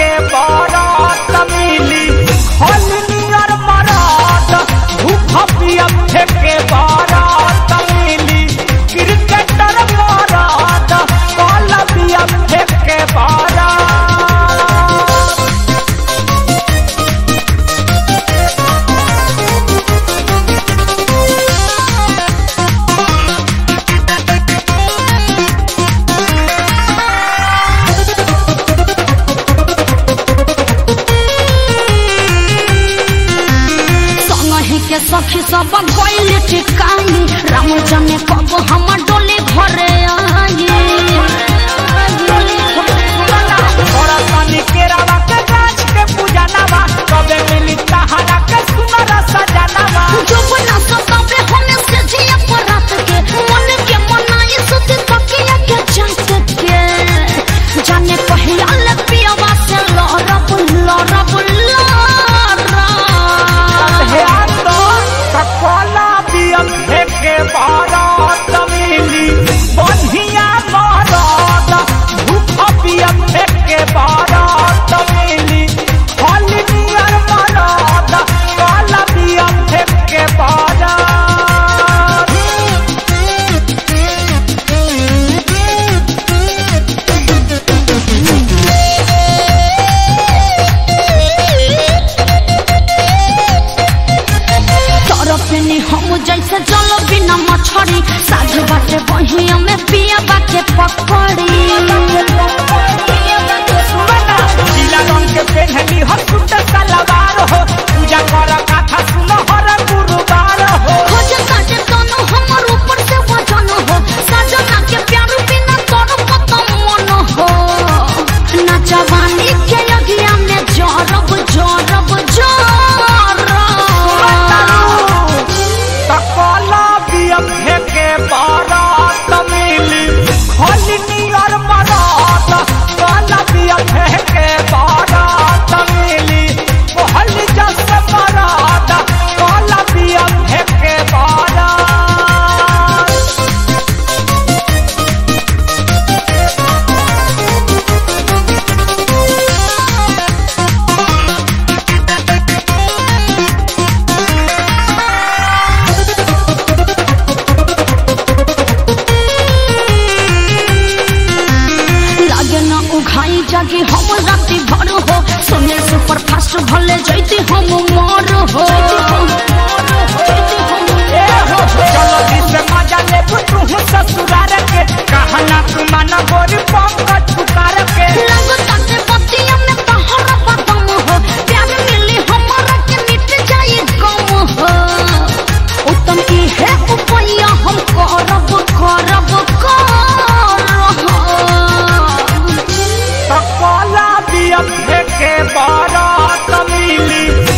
फेंके बारात मिली हलनियर मरात भूख पिया फेंके बारात मिली क्रिकेटर मरात कल पिया फेंके बारात संगहि के सखी सब गइल टिकाई राम जने कब हम डोले घरे आई थोड़ा पानी केरावा के गाछ के पूजनवा कबे मिली तहरा के सुनर सजनवा जो बना सतावे हमें से जिया पर रात के मन के मनाई सुत तकिया के जात के जाने पहिया ले पियावा से लहरब लहरब लहरब हे तो ककोला बियम फेंके बारात मिली बढ़िया बारात भूख बियम फेंके बारात मिली हलनियर बारात काला बियम फेंके बारात तरफ ने हम जैसे जल बिना मछरी साझ बाटे बहिया में पिया बाके पकड़ी पीला रंग के पेन्हली हो सुट सलवार हो पूजा कर कथा सुनो हर गुरुवार हो खोज काटे तनु हमर ऊपर से वजन हो सजना के प्यार बिना तोर मत मन हो ना जवानी के लगिया में जरब जरब जरब तकला बियम फेंके बारात मिली हलनियर मरात काला बियम फेंके बारात मिली हल जस मरात काला बियम फेंके बारात लागे ना उघाई जागे हम राति भर हो सुने सुपर फास्ट भले जैती हम मर हो ए हो चलो जिसे मजा ले तू ससुरार के कहना तू मन गोरी पंकज पुकार के लगता के बतिया में तहरा बदम हो प्यार मिली हमारा के मिट जाई गम हो उत्तम की है उपैया हम करब करब करब तकला बियम फेंके बारात मिली